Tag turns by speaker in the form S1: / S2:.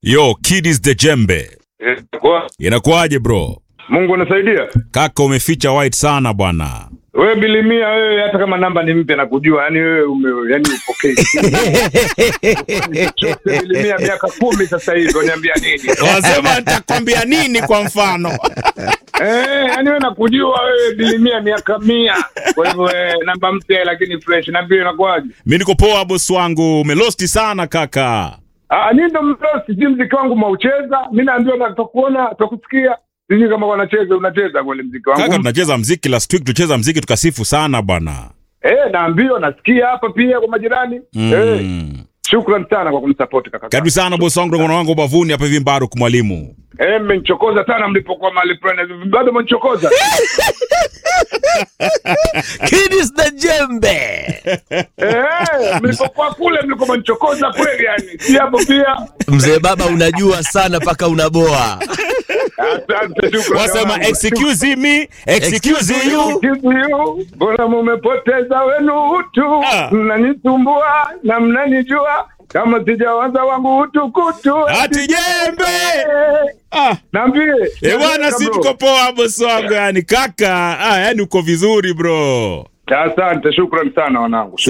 S1: Yo, kid is the jembe.
S2: Eh, kwa-
S1: Inakuwaje bro?
S2: Mungu anasaidia.
S1: Kaka umeficha white sana bwana.
S2: Wewe bilimia wewe hata kama namba ni mpya na kujua yani wewe ume yani upokei. Chote bilimia miaka kumi sasa hivi uniambia nini?
S1: Wasema nitakwambia nini kwa mfano?
S2: Eh, yani wewe nakujua wewe bilimia miaka mia. Kwa hivyo eh, namba mpya lakini fresh na vile inakuwaje?
S1: Mimi niko poa boss wangu. Umelosti sana kaka.
S2: Ah, ni ndo mlosi si mziki wangu maucheza. Mimi naambiwa na tutakuona, tutakusikia. Sijui kama wanacheza unacheza kweli mziki wangu.
S1: Kaka tunacheza mziki last week tucheza mziki tukasifu sana bwana.
S2: Eh, naambiwa nasikia hapa pia kwa majirani. Eh,
S1: Mm.
S2: shukrani sana kwa kunisupport kaka.
S1: Karibu sana boss wangu mwana wangu bavuni hapa hivi Mbaruk mwalimu.
S2: Eh, mmenichokoza sana mlipokuwa mahali fulani. Bado mmenichokoza.
S3: Kid is the jembe.
S2: Eh, mlipokuwa kule mlikuwa mmenichokoza kweli yani. Si hapo pia.
S3: Mzee baba unajua sana mpaka unaboa.
S2: Asante shukrani.
S1: Wasema
S2: wangu.
S1: excuse me, excuse you.
S2: Excuse you, mbona mumepoteza wenu utu,
S1: Ah.
S2: mnanisumbua na mnanijua kama sijawaza wangu utu kutu.
S1: Ati jembe. Ah.
S2: Naambie.
S1: Eh bwana si
S2: Bro.
S1: tuko poa boss wangu yani kaka. Ah, yani uko vizuri bro.
S2: Asante, shukrani sana wanangu.